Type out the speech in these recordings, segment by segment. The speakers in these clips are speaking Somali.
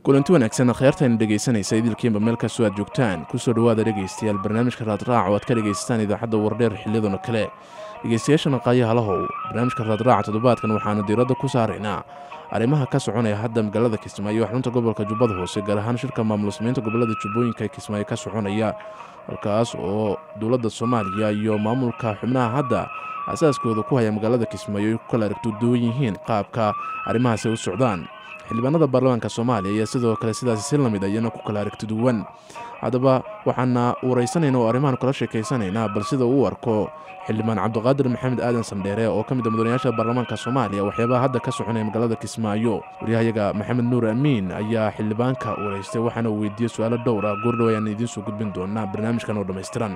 kulanti wanaagsan akhyaartaena dhegaysanaysa idilkiinba meel kastoo aad joogtaan kusoo dhowaada dhegaystayaal barnaamijka raadraac oo aad ka dhegaysataan idaacadda wardheer xiliyadoona kale dhegaystayaashana qaayaha lahow barnaamijka raadraaca toddobaadkan waxaanu diiradda ku saaraynaa arrimaha ka soconaya hadda magaalada kismaayo xarunta gobolka jubbada hoose gaar ahaan shirka maamul samaynta gobolada jubbooyinka ee kismaayo ka soconaya halkaas oo dowladda soomaaliya iyo maamulka xubnaha hadda asaaskooda ku haya magaalada kismaayo ay ku kala aragtoduwan yihiin qaabka arrimahaasi u socdaan xildhibaanada baarlamaanka soomaaliya ayaa sidoo kale sidaasi si lamid ayana ku kala aragtiduwan haddaba waxaana waraysanayna oo arrimahan kala sheekaysanaynaa bal sida uu arko xildhibaan cabdiqaadir maxamed aadan sandheere oo ka mid a mudanayaasha baarlamaanka soomaaliya waxyaabaha hadda ka soconaya magaalada kismaayo waryahayaga maxamed nuur amiin ayaa xildhibaanka waraystay waxaana uu weydiiyey su-aalo dhowr ah goordhow ayaan idiin soo gudbin doonaa barnaamijkan oo dhammaystiran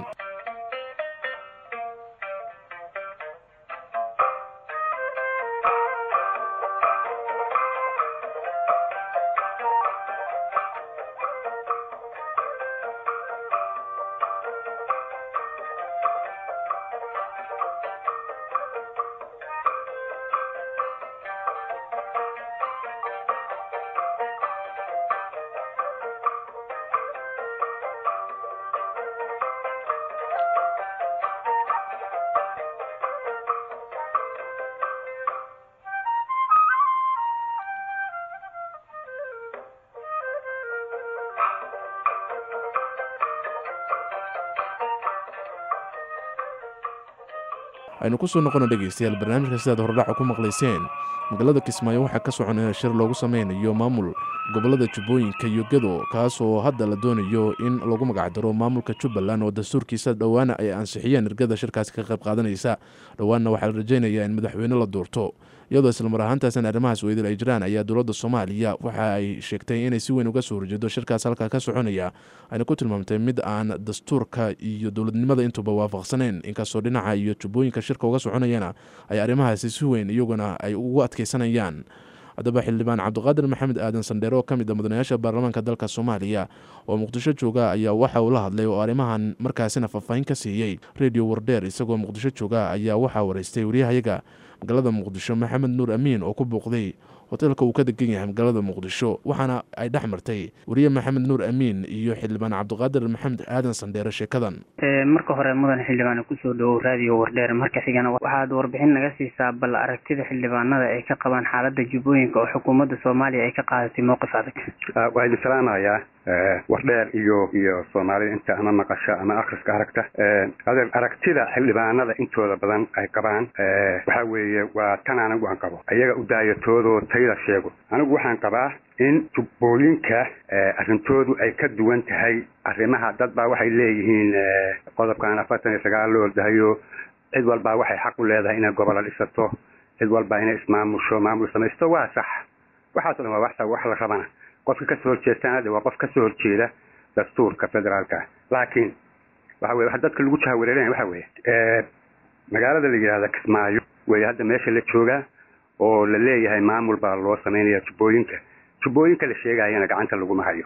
aynu kusoo noqono dhegaystayaal barnaamijka sidaad hordhaca ku maqlayseen magaalada kismaayo waxaa ka soconaya shir loogu sameynayo maamul gobolada jubbooyinka iyo gedo kaas oo hadda la doonayo in lagu magacdaro maamulka jubbaland oo dastuurkiisa dhowaana ay ansixiyeen ergada shirkaasi ka qayb qaadanaysa dhowaanna waxaa la rajaynayaa in madaxweyne la doorto iyadoo islamar ahaantaasna arrimahaas weydil ay jiraan ayaa dowladda soomaaliya waxa ay sheegtay inay si weyn uga soo horjeedo shirkaas halkaa ka soconaya ayna ku tilmaamtay mid aan dastuurka iyo dowladnimada intuba waafaqsaneyn inkastoo dhinaca iyo jubbooyinka shirka uga soconayana ay arrimahaasi si weyn iyaguna ay ugu adkeysanayaan haddaba xildhibaan cabdiqaadir maxamed aadan sandheere oo ka mid a mudanayaasha baarlamaanka dalka soomaaliya oo muqdisho jooga ayaa waxa uu la hadlay oo arrimahan markaasina faahfaahin ka siiyey redio wardheer isagoo muqdisho jooga ayaa waxaa waraystay waryahayaga magaalada muqdisho maxamed nuur amiin oo ku bouqday hoteelka uu ka degan yahay magaalada muqdisho waxaana ay dhex martay wariye maxamed nuur amiin iyo xildhibaan cabdiqaadir maxamed aadan sandheere sheekadan marka hore mudan xildhibaan kusoo dhowow raadiyo wardheer marka xigana waxaad warbixin naga siisaa bal aragtida xildhibaanada ay ka qabaan xaalada jubbooyinka oo xukuumadda soomaaliya ay ka qaadatay mowqif adag waa idin salaamayaa wardheer iyo iyo soomaalida inta ama maqasho ama akhriska aragta adeer aragtida xildhibaanada intooda badan ay qabaan waxa weeye waa tan anigu aan qabo ayaga u daayatoodoo tayda sheego anigu waxaan qabaa in jubbooyinka arrintoodu ay ka duwan tahay arrimaha dad baa waxay leeyihiin qodobkan afartan iyo sagaal loo ordahayo cid walbaa waxay xaq u leedahay inay gobola dhisato cid walbaa inay ismaamusho maamul samaysto waa sax waxaaso dhan waa wax wax la rabana qofka kasoo horjeestaana de waa qof kasoo horjeeda dastuurka federaalka laakiin waxa weye waxa dadka lagu jahawareerinaya waxa weeye magaalada la yidhahda kismaayo wey hadda meesha la joogaa oo la leeyahay maamul baa loo samaynaya jubbooyinka jubbooyinka la sheegayana gacanta laguma hayo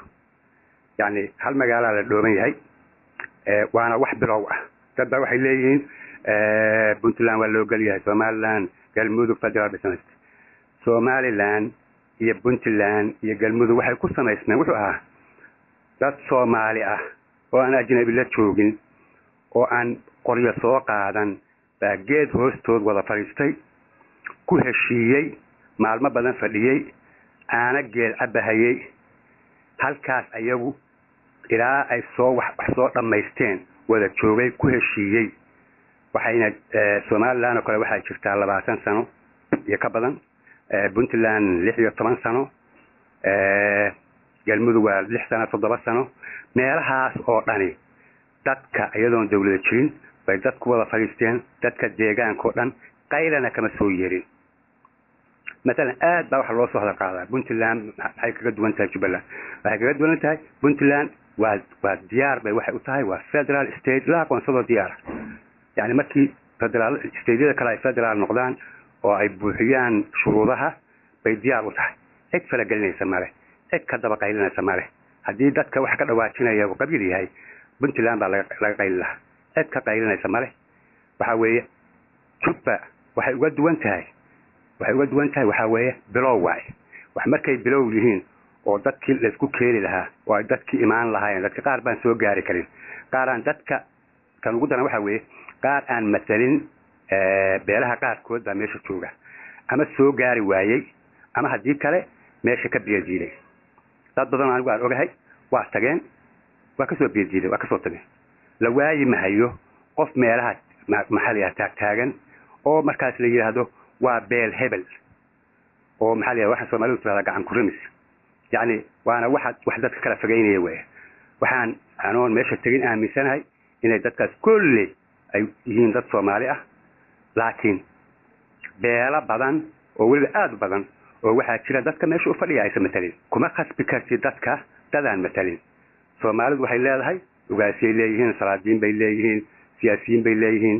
yacni hal magaalaa la dhooban yahay waana wax bilow ah dad baa waxay leeyihiin puntland waa loo gelyahay somaliland galmudug federal business somaliland iyo puntland iyo galmudug waxay ku samaysmeen wuxuu ahaa dad soomaali ah oo aan ajnabi la joogin oo aan qoryo soo qaadan baa geed hoostood wada fadhiistay ku heshiiyey maalmo badan fadhiyey aana geel cabahayey halkaas ayagu ilaa ay soo wax wax soo dhammaysteen wada joogay ku heshiiyey waxayna somaliland oo kale waxaa jirtaa labaatan sano iyo ka badan puntland lix iyo toban sano galmudug waa lix sano toddoba sano meelahaas oo dhani dadka iyadoon dawlada jirin bay dad ku wada fadhiisteen dadka deegaanka o dhan qaylana kama soo yeerin maalan aad baa waxa loo soo hadal qaadaa puntland maxay kaga duwan tahay jubbaland waxay kaga duwan tahay puntland waa waa diyaar bay waxay u tahay waa federal state la aqoonsadoo diyaara yani markii federaal stateyada kale ay federaal noqdaan oo ay buuxiyaan shuruudaha bay diyaar u tahay cid falagelinaysa male cid ka daba qaylinaysa male haddii dadka wax ka dhawaajinaya uu qabiil yahay puntland baa laga qayli lahaa cid ka qaylinaysa male waxa weeye jubba waxay uga duwan tahay waxay uga duwan tahay waxaa weeye bilow waaye wax markay bilow yihiin oo dadkii laisku keeni lahaa oo ay dadkii imaan lahaayeen dadka qaar baan soo gaari karin qaar aan dadka kan ugu daran waxa weeye qaar aan matalin beelaha qaarkood baa meesha jooga ama soo gaari waayey ama haddii kale meesha ka biyadiiday dad badan anigu aan ogahay waa tageen waa kasoo biyadiiday waa kasoo tageen la waayi mahayo qof meelaha maxaa la yidhaha taagtaagan oo markaas la yidhaahdo waa beel hebel oo maxaa la yidhahda waxaa soomaalidu tirahdaa gacan kurimis yacni waana waxa wax dadka kala fogeynaya weya waxaan anoon meesha tegin aaminsanahay inay dadkaas kolle ay yihiin dad soomaali ah laakiin beelo badan oo weliba aada u badan oo waxaa jira dadka meesha u fadhiya aysan matalin kuma khasbi kartid dadka dadaan matalin soomaalidu waxay leedahay ugaasiyay leeyihiin salaadiin bay leeyihiin siyaasiyiin bay leeyihiin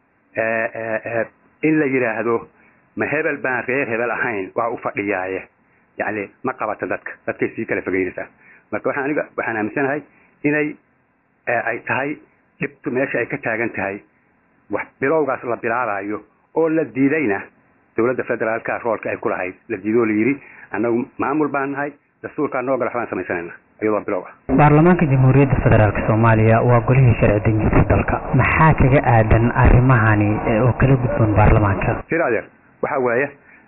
in la yidhaahdo ma hebel baan reer hebel ahayn waa u fadhiyaaye yacni ma qabata dadka dadkay sii kala fogeynaysaa marka waxaan aniga waxaan aaminsanahay inay ay tahay dhibtu meesha ay ka taagan tahay wax bilowgaas la bilaabayo oo la diidayna dowladda federaalka roolka ay ku lahayd la diidoo la yidhi annagu maamul baan nahay dastuurkaa noo gala waxbaan samaysanayna iyadoo bilow ah baarlamaanka jamhuuriyadda federaalk soomaaliya waa golihii sharci dejinta dalka maxaa kaga aadan arrimahani oo kala gudboon baarlamaanka sir adeer waxa weeye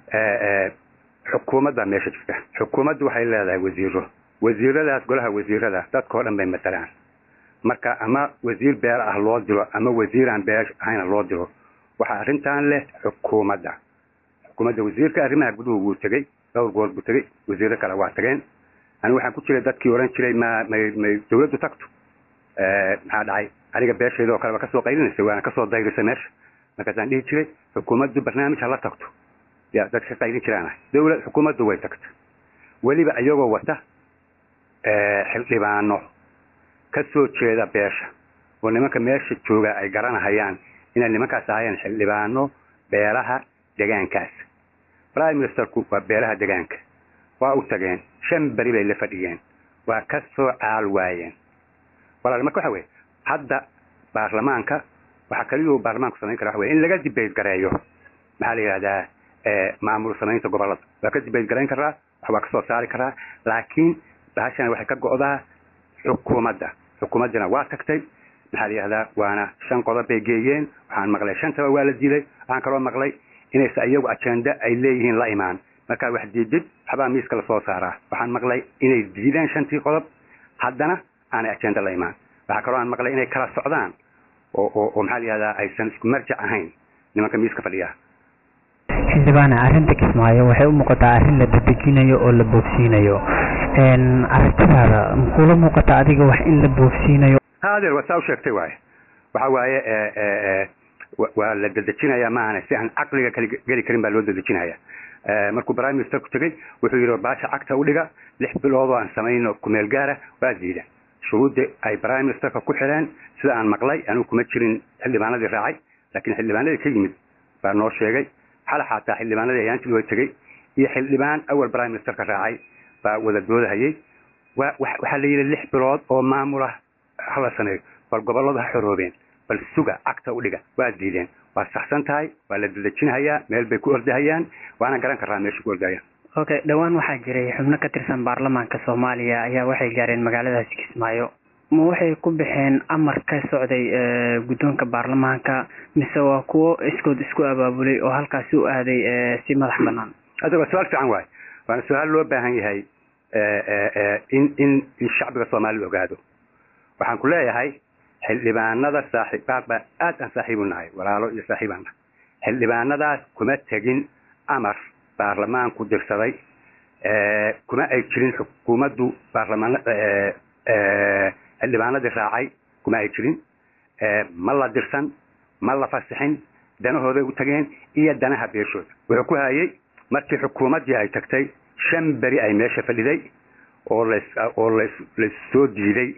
xukuumadda meesha jirta xukuumaddu waxay leedahay wasiiro wasiiradaas golaha wasiirada dadka oo dhan bay matalaan marka ama wasiir beel ah loo diro ama wasiiraan beel ahayna loo diro waxaa arrintan leh xukuumadda xukuumadda wasiirka arrimaha guduhu wuu tegey dhowr goor buu tegey wasiiro kale waa tageen anigu waxaan ku jiray dadkii odhan jiray ma may may dawladdu tagto maxaa dhacay aniga beesheeda oo kaleba kasoo qaylinaysa waana kasoo dayrisay meesha markaasaan dhihi jiray xukuumaddu barnaamij hala tagto ya dadka ka qaylin jiraan ahay dawlad xukuumaddu way tagta weliba iyagoo wata xildhibaano ka soo jeeda beesha oo nimanka meesha jooga ay garanahayaan inay nimankaas ahayeen xildhibaano beelaha degaankaas prime ministerku waa beelaha degaanka waa u tageen shan beri bay la fadhiyeen waa ka soo caal waayeen walaal marka waxa weye hadda baarlamaanka waxaa kaliyuu baarlamaanku samayn kara waxa weye in laga dibeyt gareeyo maxaa la yidhahdaa maamul samaynta gobollada waa ka dibeyt garayn karaa wax waa kasoo saari karaa laakiin bahashana waxay ka go'daa xukuumadda xukuumaddina waa tagtay maxaa la yidhahdaa waana shan qodob bay geeyeen waxaan maqlay shantaba waa la diiday waxaan kaloo maqlay inaysa iyagu ajenda ay leeyihiin la imaan markaa wax diidid waxbaa miiska lasoo saaraa waxaan maqlay inay diideen shantii qodob haddana aanay ajenda la imaan waxaa kaloo aan maqlay inay kala socdaan oo oo oo maxaa la yihahdaa aysan isku marjac ahayn nimanka miiska fadhiya xildhibaane arrinta kismaayo waxay u muuqataa arrin la dadejinayo oo la boofsiinayo aragtidaada makula muuqata adiga wax in la boofsiinayo adeer waa saa u sheegtay waaye waxa waaye waa la dadejinaya maahane si aan caqliga kali geli karin baa loo dadejinaya markuu prime ministerku tegey wuxuu yidhi baasha cagta u dhiga lix bilood oo aan samayno kumeel gaara waa diida shuruudda ay prime ministerka ku xireen sida aan maqlay anigu kuma jirin xildhibaanadii raacay laakiin xildhibaanadii ka yimid baa noo sheegay xala xataa xildhibaanadii ayaantii way tegey iyo xildhibaan awal prime ministerka raacay baa wada doodahayay wa waxaa la yidhi lix bilood oo maamulah hala sameeyo bal gobolladu ha xoroobeen bal suga cagta u dhiga waa diideen waa saxsan tahay waa la dadejinhayaa meel bay ku ordahayaan waana garan karaa meesha ku ordahayaan okay dhowaan waxaa jiray xubno ka tirsan baarlamaanka soomaaliya ayaa waxay gaareen magaaladaasi kismaayo ma waxay ku baxeen amar ka socday guddoonka baarlamaanka mise waa kuwo iskood isku abaabulay oo halkaasi u aaday si madax banaan hadda waa su-aal fiican waay waana su-aal loo baahan yahay in in in shacbiga soomaalida ogaado waxaan ku leeyahay xildhibaanada saaxiib qaar baa aad aan saaxiib u nahay walaalo iyo saaxiibaan nahay xildhibaanadaas kuma tegin amar baarlamaanku dirsaday kuma ay jirin xukuumaddu baarlamaan xildhibaanadii raacay kuma ay jirin ma la dirsan ma la fasixin danahooday u tageen iyo danaha beeshooda wuxuu ku hayay markii xukuumaddii ay tagtay shan beri ay meesha fadhiday oo las oo las lassoo diiday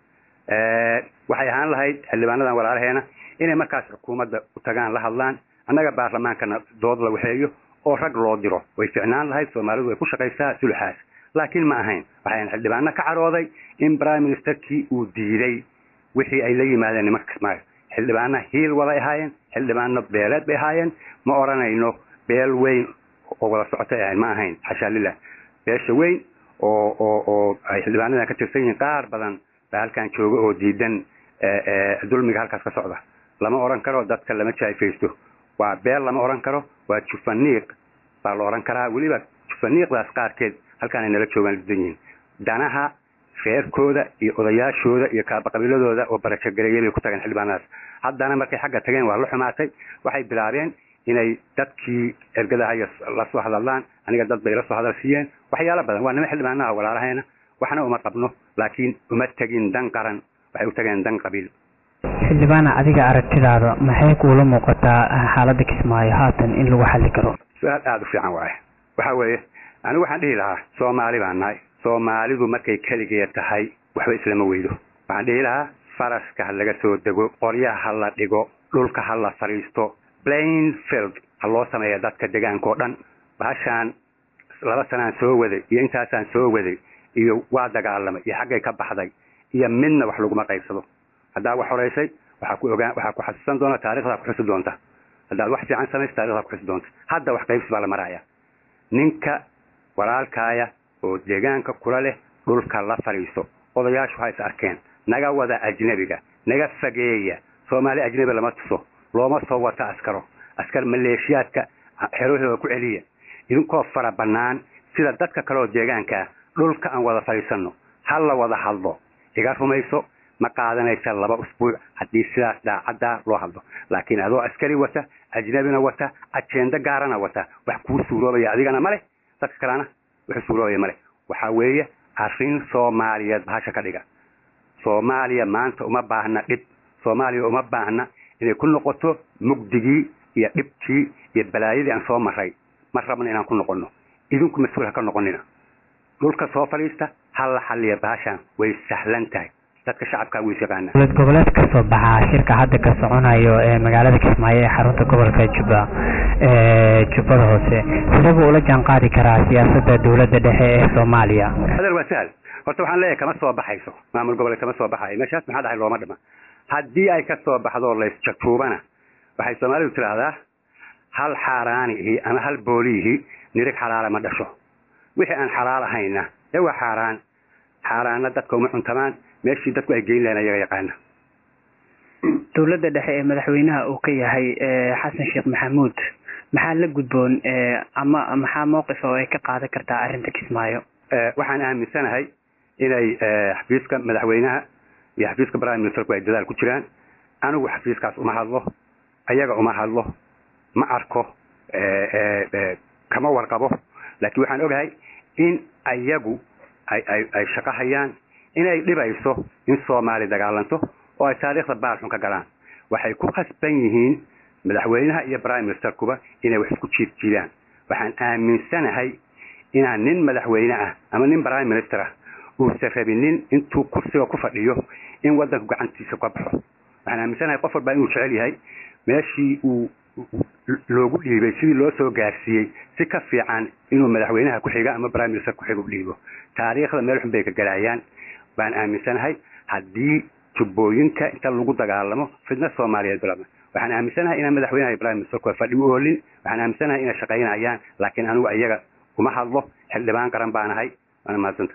waxay ahaan lahayd xildhibaanadan walaalaheena inay markaas xukuumadda u tagaan la hadlaan annaga baarlamaankana dood la waxeeyo oo rag loo diro way ficnaan lahayd soomaalidu way ku shaqaysaa sulxaas laakiin ma ahayn waxayn xildhibaano ka carooday in prime ministerkii uu diiday wixii ay la yimaadeen nimanka kismaayo xildhibaano hiil waday ahaayeen xildhibaano beeleed bay ahaayeen ma odhanayno beel weyn oo wada socotay ahayn ma ahayn xashaa lilah beesha weyn oo oo oo ay xildhibaanadan ka tirsan yihiin qaar badan baa halkan jooga oo diidan dulmiga halkaas ka socda lama oran karo dadka lama jaayfaysto waa beel lama oran karo waa jufaniiq baa la oran karaa weliba jufaniiqdaas qaarkeed halkaan ay nala joogaan diidan yihiin danaha reerkooda iyo odayaashooda iyo kaabaqabiiladooda oo barajogareeyay bay ku tageen xildhibaanadaas haddana markay xagga tageen waa la xumaatay waxay bilaabeen inay dadkii ergadahaya la soo hadallaan aniga dad bay la soo hadal siiyeen waxyaalo badan waa nima xildhibaanaha walaalahayna waxna uma qabno laakiin uma tegin dan qaran waxay u tageen dan qabiil xildhibaana adiga aragtidaada maxay kuula muuqataa xaaladda kismaayo haatan in lagu xalli karo su-aal aada u fiican waaye waxa weeye anigu waxaan dhihi lahaa soomaali baan nahay soomaalidu markay keligeed tahay waxba islama weydo waxaan dhihi lahaa faraska ha laga soo dego qoryaha ha la dhigo dhulka ha la fadhiisto plainfield ha loo sameeya dadka degaanka oo dhan bahashaan laba sanaan soo waday iyo intaasaan soo waday iyo waa dagaalamay iyo xaggay ka baxday iyo midna wax laguma qaybsado haddaad wax horeysay waxaa ku ogaan waxaa ku xasuusan doona taarikhdaa ku xusi doonta haddaad wax fiican samaysa taarikhdaa ku xusi doonta hadda wax qaybsi baa la maraya ninka walaalkaaya oo deegaanka kula leh dhulka la fadhiiso odayaashu ha is arkeen naga wada ajnebiga naga fageeya soomaali ajnebi lama tuso looma soo wata askaro askar maleeshiyaadka xerahooda ku celiya idinkoo fara bannaan sida dadka kale oo deegaankaa dhulka aan wada fadhiisanno ha la wada hadlo iga rumayso ma qaadanaysa laba usbuuc haddii sidaas daacaddaa loo hadlo laakiin adoo askari wata ajnebina wata ajeendo gaarana wata wax kuu suuroobaya adigana ma leh dadka kalena wuxuu suuroobaya ma leh waxaa weeye arrin soomaaliyeed bahasha ka dhiga soomaaliya maanta uma baahna dhib soomaaliya uma baahna inay ku noqoto mugdigii iyo dhibkii iyo balaayadii aan soo maray ma rabno inaan ku noqonno idinku mas-uul ha ka noqonina dhulka soo fadhiista ha la xalliya bahashaan way sahlan tahay dadka shacabkaa way yaqaanaa dowlad goboleed ka soo baxaa shirka hadda ka soconayo ee magaalada kismaayo ee xarunta gobolka jubba ee jubbada hoose sidee buu ula jaan qaadi karaa siyaasadda dowladda dhexe ee soomaaliya adeer waa sahal horta waxaan leeyahay kama soo baxayso maamul goboleed kama soo baxayo meeshaas maxaa dhahay looma dhima haddii ay ka soo baxdo laysjajuubana waxay soomaalidu tidhaahdaa hal xaaraanihi ama hal booliihi nirig xalaala ma dhasho wixii aan xalaal ahayna dee waa xaaraan xaaraanna dadka uma cuntamaan meeshii dadku ay geyn lahayn ayaga yaqaana dowladda dhexe ee madaxweynaha uu ka yahay xasan sheekh maxamuud maxaa la gudboon ama maxaa mowqif oo ay ka qaadan kartaa arrinta kismaayo waxaan aaminsanahay inay xafiiska madaxweynaha iyo xafiiska prime ministerku ay dadaal ku jiraan anigu xafiiskaas uma hadlo ayaga uma hadlo ma arko kama warqabo laakiin waxaan ogahay in ayagu ay ay ay shaqo hayaan inay dhibayso in soomaali dagaalanto oo ay taariikhda baalxun ka galaan waxay ku khasban yihiin madaxweynaha iyo prime ministerkuba inay wax isku jiid jiidaan waxaan aaminsanahay inaan nin madaxweyne ah ama nin prime minister ah uusan rabinin intuu kursiga ku fadhiyo in waddanku gacantiisa ka baxo waxaan aaminsanahay qof walbaa inuu jecel yahay meeshii uu loogu dhiibay sidii loo soo gaarsiiyey si ka fiican inuu madaxweynaha ku xiga ama prime minister ku xiga u dhiibo taariikhda meel xun bay ka galaayaan baan aaminsanahay haddii jubbooyinka inta lagu dagaalamo fidna soomaaliyeed bilama waxaan aaminsanahay inaan madaxweynaha iyo prime ministerku fadhi u oolin waxaan aaminsanahay inay shaqaynayaan laakiin anigu ayaga uma hadlo xildhibaan qaran baan ahay waana mahadsanta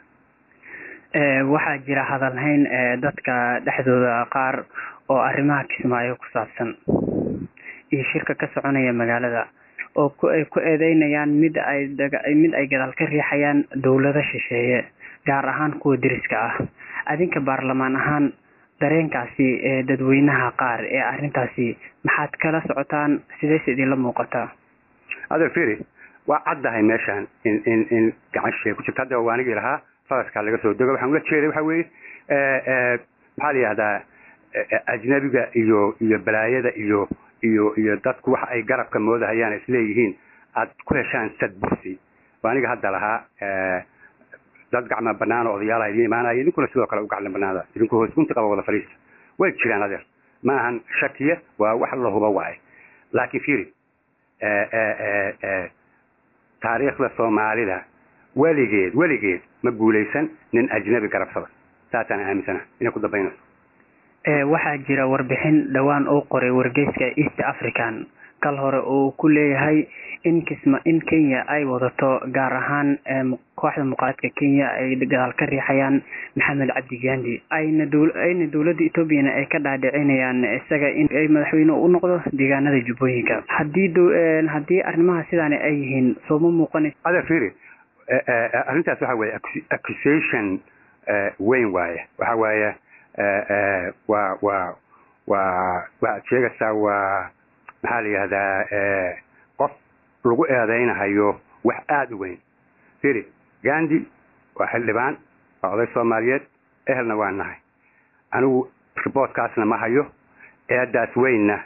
waxaa jira hadalhayn dadka dhexdooda qaar oo arrimaha kismaayo ku saabsan iyo shirka ka soconaya magaalada oo ay ku eedeynayaan mid ay mid ay gadaal ka riixayaan dowlado shisheeye gaar ahaan kuwa deriska ah adinka baarlamaan ahaan dareenkaasi ee dadweynaha qaar ee arrintaasi maxaad kala socotaan sideese idinla muuqataa adeer firi waa caddahay meeshaan in in in gacan shisheeye ku jirta hadda waa anigii lahaa fadaskaa laga soo dego waxaan ula jeeday waxa weeye maxaa la yihahdaa ajnabiga iyo iyo balaayada iyo iyo iyo dadku waxa ay garabka moodahayaan isleeyihiin aad ku heshaan sad bursi waa aniga hadda lahaa dad gacma banaan oo odayaala idiin imaanaya idinkuna sidoo kale u gaclan banaada idinku hoos gunti qaba wada fadhiista way jiraan adeer ma ahan shakiya waa wax la huba waaye laakiin fiiri taariikhda soomaalida weligeed weligeed ma guulaysan nin ajnabi garabsada saasaan aaminsana inay ku dambaynayso waxaa jira warbixin dhowaan uu qoray wargeyska east african kal hore uu ku leeyahay in kisma in kenya ay wadato gaar ahaan kooxda muqaaradka kenya ay gadaal ka riixayaan maxamed cabdi gandi ayna ayna dowladda etoobiyana ay ka dhaadhicinayaan isaga in ay madaxweyne u noqdo deegaanada jubbooyinka haddii haddii arrimaha sidaani ay yihiin sooma muuqanayso ada firi arrintaas waxa weeye accusation weyn waaye waxa waaye waa waa waa waxaad sheegaysaa waa maxaa la yihahdaa qof lagu eedaynahayo wax aada u weyn firi gandi waa xildhibaan waa oday soomaaliyeed ehelna waa nahay anigu riboortkaasna ma hayo eedaas weynna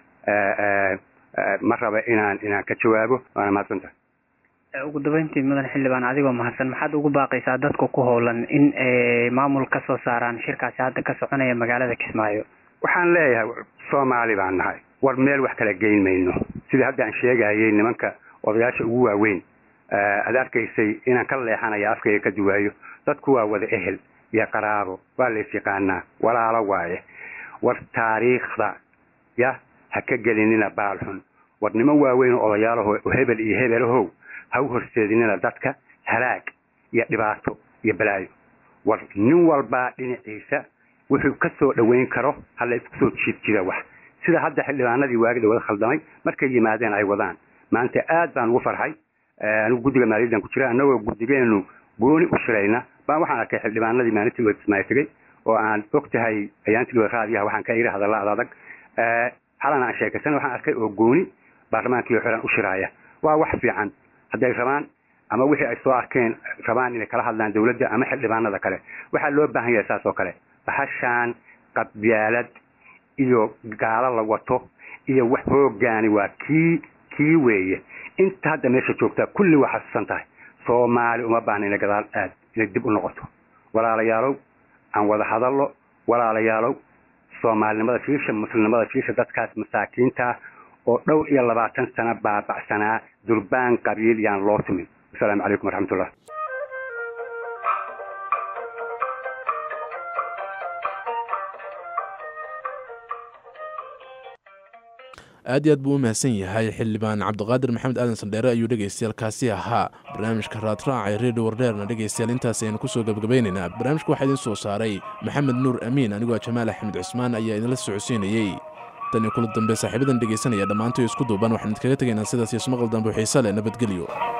ma raba inaan inaan ka jawaabo waana mahadsantahay ugu dambeyntii mudan xildhibaan adigoo mahadsan maxaad ugu baaqaysaa dadka ku howlan in maamul ka soo saaraan shirkaasi hadda ka soconaya magaalada kismaayo waxaan leeyahay soomaali baan nahay war meel wax kala geyn mayno sidii hadda aan sheegayay nimanka odayaasha ugu waaweyn aad arkaysay inaan ka leexanaya afkayga ka duwaayo dadku waa wada ehel iyo qaraabo waa lays yaqaanaa walaalo waaye war taariikhda ya ha ka gelinina baalxun war niman waaweyn oo odayaalaho hebel iyo hebelahow ha u horseedinina dadka halaag iyo dhibaato iyo balaayo war nin walbaa dhinaciisa wuxuu ka soo dhoweyn karo hala isku soo jiid jira wax sida hadda xildhibaanadii waagida wada khaldamay markay yimaadeen ay wadaan maanta aad baan ugu farxay anigu guddiga maaliyaddan ku jira annagoo guddigeenu gooni u shirayna baan waxaan arkay xildhibaanadii maalintii way kismaayo tegey oo aan og tahay ayaantii raadiyaha waxaan ka iri hadalla ad adag xalana aan sheekaysan waxaan arkay oo gooni baarlamaankii xiran u shiraaya waa wax fiican hadday rabaan ama wixii ay soo arkeen rabaan inay kala hadlaan dawladda ama xildhibaanada kale waxaa loo baahan yahay saas oo kale bahashaan qabyaalad iyo gaalo la wato iyo wax hoogaani waa kii kii weeye inta hadda meesha joogtaa kulli waa xasuusan tahay soomaali uma baahna inay gadaal aad inay dib u noqoto walaalayaalow aan wada hadallo walaalayaalow soomaalinimada fiisha muslimnimada fiisha dadkaas masaakiinta oo dhowr iyo labaatan sano baabacsanaa durbaan qabiil yaan loo tumin asalaamu calaykum waraxmatullah aad iyo aad buu u mahadsan yahay xildhibaan cabdiqaadir maxamed aadan sandheere ayuu dhegaystayaal kaasi ahaa barnaamijka raadraaca ee redio wardheerna dhegaystayaal intaas aynu kusoo gabagabaynaynaa barnaamijka waxaa idiin soo saaray maxamed nuur amiin anigoo jamaal axmed cismaan ayaa idinla socodsiinayey tan iyo kula dambe saaxiibadan dhegaysanaya dhammaantoy isku duuban waxaan idinkaga tegaynaa sidaas iyo ismaqal dambe xiise leh nabadgelyo